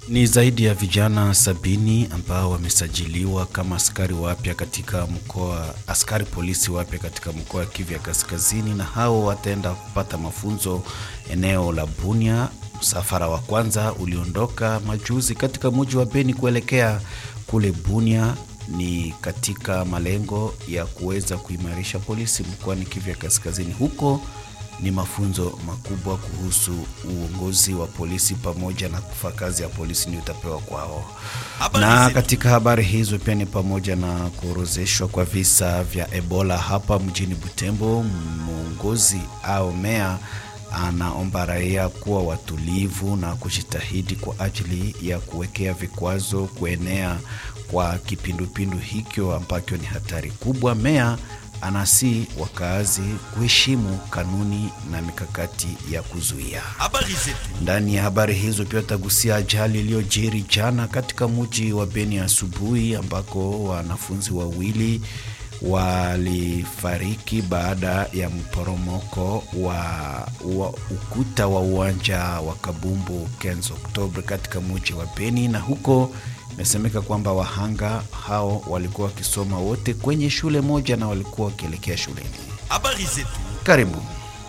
Ni zaidi ya vijana sabini ambao wamesajiliwa kama askari wapya katika mkoa, askari polisi wapya katika mkoa wa Kivu ya Kaskazini, na hao wataenda kupata mafunzo eneo la Bunia. Msafara wa kwanza uliondoka majuzi katika mji wa Beni kuelekea kule Bunia, ni katika malengo ya kuweza kuimarisha polisi mkoani Kivu ya Kaskazini. Huko ni mafunzo makubwa kuhusu uongozi wa polisi pamoja na kufa kazi ya polisi ni utapewa kwao. Na katika habari hizo pia ni pamoja na kuorozeshwa kwa visa vya Ebola hapa mjini Butembo. Mwongozi au meya anaomba raia kuwa watulivu na kujitahidi kwa ajili ya kuwekea vikwazo kuenea kwa kipindupindu hicho ambacho ni hatari kubwa. Meya anasi wakaazi kuheshimu kanuni na mikakati ya kuzuia. Ndani ya habari hizo pia tagusia ajali iliyojiri jana katika mji wa Beni asubuhi, ambako wanafunzi wawili walifariki baada ya mporomoko wa, wa ukuta wa uwanja wa Kabumbu 15 Oktoba katika mji wa Beni, na huko imesemeka kwamba wahanga hao walikuwa wakisoma wote kwenye shule moja na walikuwa wakielekea shuleni. Habari zetu. Karibu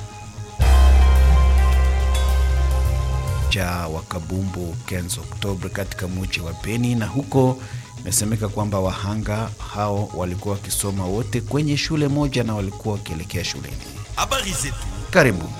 ja wa Kabumbu 15 Oktoba katika mji wa Beni, na huko imesemeka kwamba wahanga hao walikuwa wakisoma wote kwenye shule moja na walikuwa wakielekea shuleni. Habari zetu. Karibu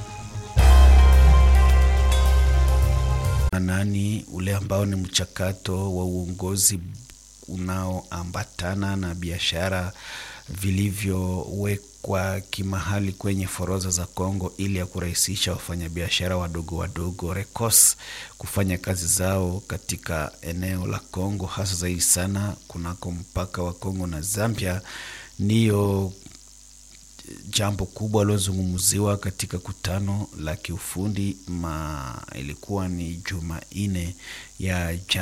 nani ule ambao ni mchakato wa uongozi unaoambatana na biashara vilivyowekwa kimahali kwenye forodha za Kongo ili ya kurahisisha wafanyabiashara wadogo wadogo RECOS kufanya kazi zao katika eneo la Kongo, hasa zaidi sana kunako mpaka wa Kongo na Zambia. Ndiyo jambo kubwa lilozungumziwa katika kutano la kiufundi ma ilikuwa ni Jumanne ya